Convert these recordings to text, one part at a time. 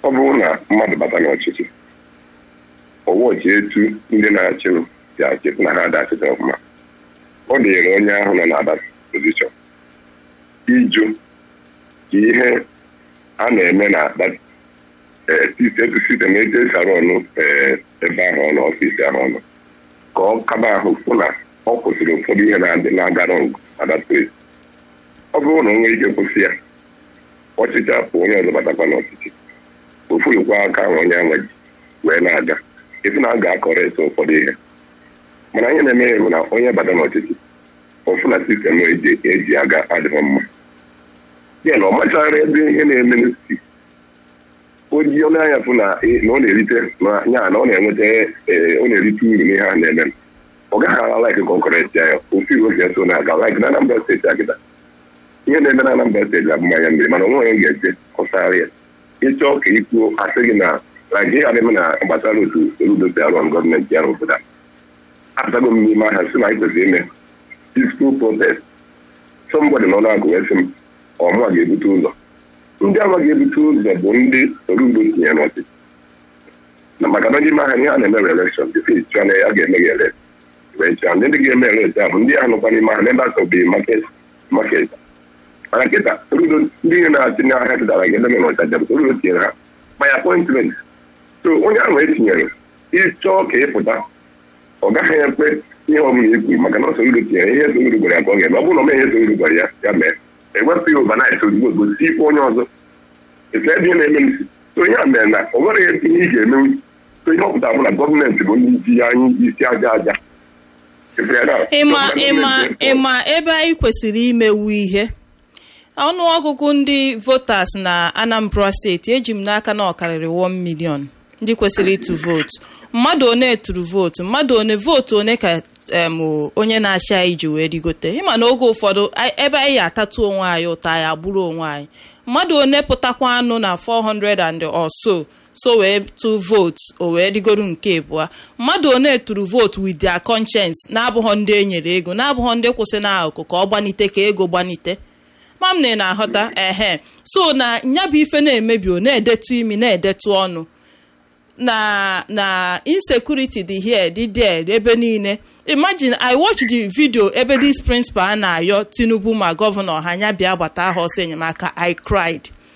ọ bụrụ na mmadụ bata n'ọchịchị ọwọchi etu ndị na-achị si achịpụ na ha adachịta ọfụma ọ dịrị onye ahụ nọ na-ada pozishọn ịjụ ka ihe a na-eme na etu sistem etu esi arụ ọnụ ebe ahụ ọnụ ọfisi ahụ ọnụ ka ọ kaba ahụ fụ na ọ kwụsịrị ụfọdụ ihe na-adị na-agara adatri ọ bụrụ na o nwere ike kwụsị ya ọchịchị apụ onye ọzọ batakwa n'ọchịchị ofurukwa aka ahụ onye ahụ ji wee na-aga efu na a ga-akọrọ ese ụfọdụ ihe mana ihe na-eme ya bụ na onye bata n'ọchịchị ọfụ na sistem eji aga adịghị mma ya na ọ machara ebe ihe na-eme n'isi oji ọnụ anya fụ na ọ na-erite ya na ọ na-enweta ọ na-erite uru n'ihe a na-eme ọ gaghị ala laik kọnkọrensị ya ofu iwu si eso na-aga laik na Anambra steeti agịda ihe na-eme na Anambra steeti abụ mmanya mmiri mana onwe onye ga-eche ọsara ya ịchọọ ka ikwuo asị gị na laik ihe adịghị na gbasara otu Soludo si arụ ọrụ gọọmenti ya n'obodo a apụtago m n'ime ahịa si na anyị kwesịrị ime peaceful protest somebody nọ na-agụ wee sị m ọmụa ga-ebute ụzọ ndị ama ga-ebute ụzọ bụ ndị Soludo tinye n'ọchịchị na maka na n'ime ahịa ihe a na-eme elekshọn dịka na ya ga-eme gị ele wee chaa ndị ga-eme ele a bụ ndị ahụ nọkwa n'ime ahịa n'ebe asọbeghị maket maket mana kịta Soludo ndị ihe na-achị n'ahịa dịdara ga edeme n'ọchaja bụ Soludo tinyere ha by appointment so onye ahụ etinyere ịchọọ ka ịpụta ọ gaghị ekwe ihe ọbụla ekwu maka na Soludo tinyere ihe Soludo gwara ya ka ọ ga-eme ọ bụrụ na ọ mee ihe Soludo gwara ya ya mee ewepụ ya overnight ozugbo gosi ikpe onye ọzọ etu ebe ihe na-eme nsi so onye a mere na o nwere ihe ị ga-emenwu so ihe ọpụta bụ na gọọmenti bụ ndị ji anyị isi aja aja ịma ịma ịma ebe anyị kwesịrị imewu ihe ọnụọgụgụ ndị votas na Anambra steeti eji m n'aka na ọ karịrị 1 million ndị kwesịrị ịtụ vootu mmadụ one tụrụ vootu mmadụ one vootu one ka onye na-achị anyị ji wee rigote ịma na oge ụfọdụ ebe anyị atatu onwe anyị ụta anyị agbụrụ onwe anyị mmadụ one pụtakwa anụ na 400 and or so so wee tụ vootu o wee rigoro nke abụọ mmadụ one tụrụ vootu with their conscience na-abụghọ ndị e nyere ego na-abụghọ ndị kwụsị n'akụkụ ka ọ gbanite ka ego gbanite mam na na-aghọta ehe so na nyabụ ife na-emebi o na-edetu imi na-edetu ọnụ na na insecurity dị here dị there ebe niile imagine i watch the video ebe this principal a na-ayọ tinubu ma gọvanọ ha anya bịa gbata aha ọsọ enyemaka i cried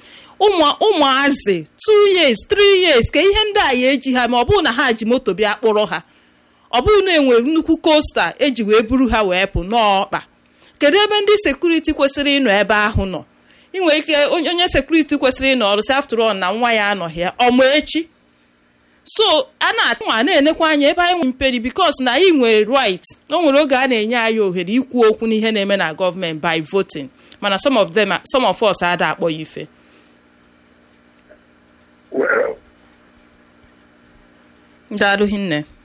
ụmụazị 2 years 3 years ka ihe ndị a ya eji ha ma ọ bụrụ na ha ji moto bịa kpụrụ ha ọ bụrụ na enwere nnukwu kosta eji wee buru ha wee pụ n'ọkpa kedu ebe ndị sekuriti kwesịrị ịnọ ebe ahụ nọ inwe ike onye sekuriti kwesịrị ịnọ ọrụ si after all na nwa ya anọghị ya ọmụ echi so a na-atụnwa na-enekwa anya ebe anyị nwe mperi bikos na anyị nwere right o nwere oge a na-enye anyị ohere ikwu okwu n'ihe na-eme na gọọmenti by voting mana some of them some of us ada akpọ ya ife daalụ hinne